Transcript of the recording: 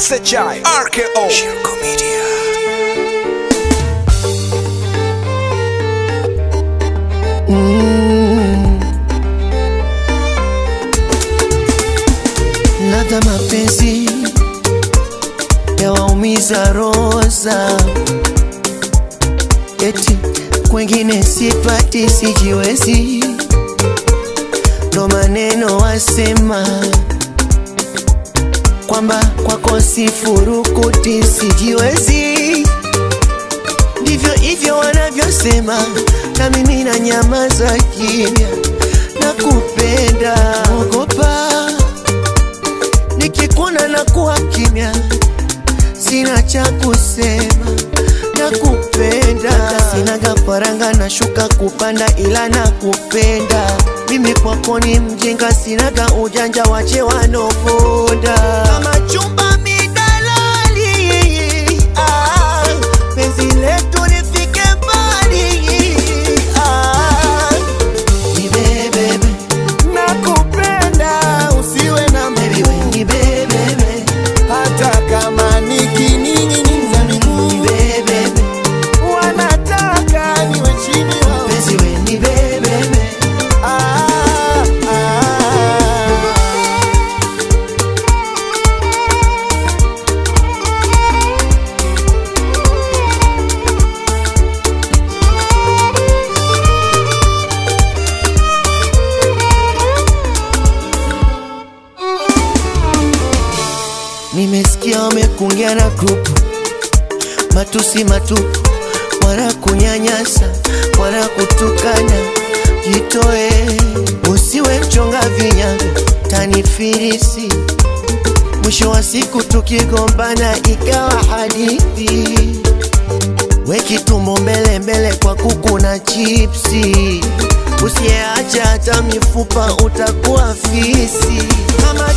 SHI RKO Shirko Media ladha mapenzi yawaumiza roza, eti kwengine sipati, sijiwezi, ndo maneno wasema kwamba kwako sifurukuti, sijiwezi, ndivyo hivyo wanavyosema, na mimi na nyamaza kimya, nakupenda, ogopa nikikuona na kuwa kimya, sina cha kusema, nakupenda. Sinaga faranga na shuka kupanda, ila nakupenda. Mimi kwako ni mjinga, sinaga ujanja, wache wanoponda kama chumba midalali. Ah, penzi letu lifike mbali. Ah, nibebebe nakupenda usiwe na Baby, we nibebebe hata kama nikining'iniza miguu nibebebe wanataka niwe chini wao. penzi we nibebebe Ah, ah. Nimesikia wamekungia na grupu matusi matupu, wana kunyanyasa, wana kutukana. Jitoe, usiwe mchonga vinyago, tanifirisi. Mwisho wa siku tukigombana ikawa hadithi, weki tumbo mbele mbele kwa kuku na chipsi. Usiyeacha hata mifupa utakuwa fisi. Kama